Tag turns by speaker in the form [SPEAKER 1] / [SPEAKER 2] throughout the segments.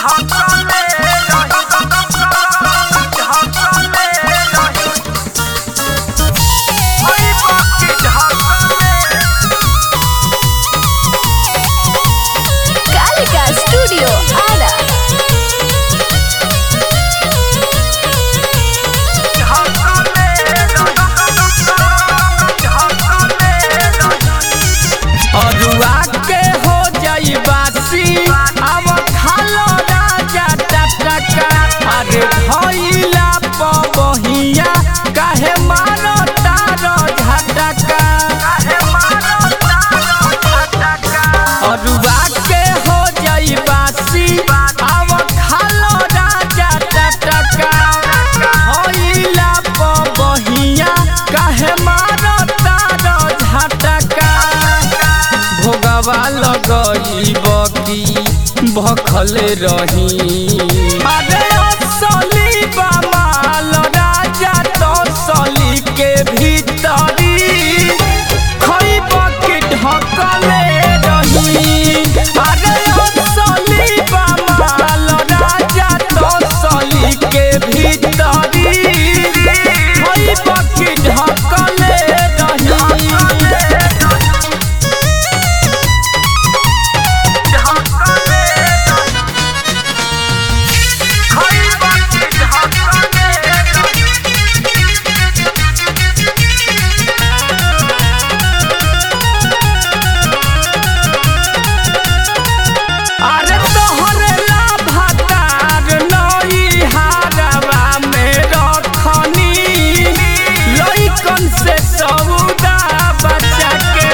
[SPEAKER 1] Kalika studio Ara
[SPEAKER 2] अरुआ के हो जाई बासी अब खालो राजा टटका अरे भइला पबहिया काहे मारो तारो झटका अरुआ के हो जाई बासी अब खालो राजा टटका भइला पबहिया काहे मारो तारो झटका भोगवा लगई बकी भखले रही अरे असली बमाल राजा तो सली के भीतरी खइब के ढकले रही अरे असली बमाल राजा तो सली के भीतरी खइब के ढकले रही अरे तोहरे लाभातार नई हारवा में रखनी लइकन से सौदा बचा के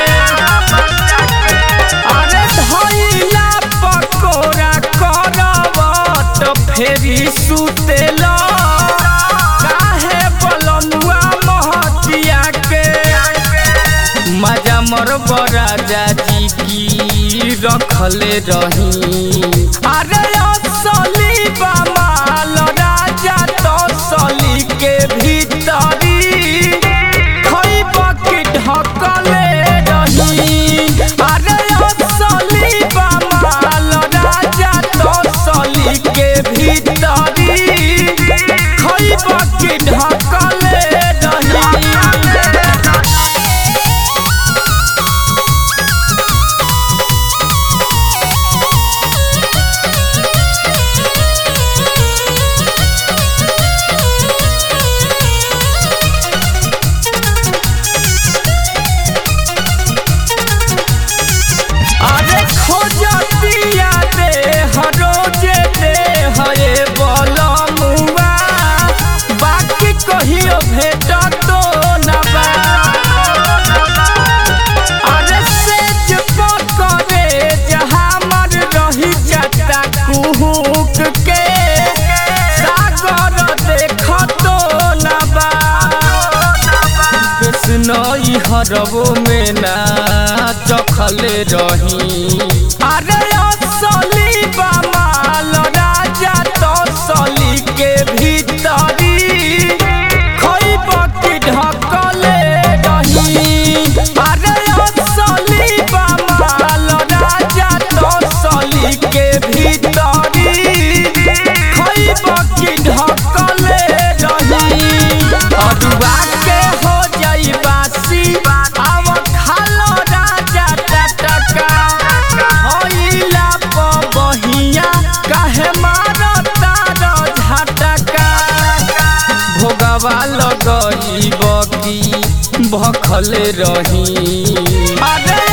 [SPEAKER 2] अरे धइला पकोड़ा करवत फेरी सुतेला काहे बलनुआ महतिया के मजा मर राजा जी की रखले रही अरे असली बमाल राजा तो सली के भीतरी खइब के ढकले रही अरे असली बमाल राजा तो सली के भीतरी खइब के ढकले रही अरे खोजतिया दे हरोजे दे हये बलमुआ बाकी कहियो भेट तो न बा अरे सेज पकड़े जहामर रही जाता कुहुक के सागर देख तो न बा कृष्णई हरबो में ना चखले रही अरे असली बमाल राजा तो सली के भीतरी खइब के ढकले रही अरे असली बमाल राजा तो सली के भीतरी खइब के ढकले रही अरुआ के हो जाई बासी अब खालो राजा टटका होइला पबहिया काहे मारो तारो झटका भोगवा लगई बकी भखले रही अरे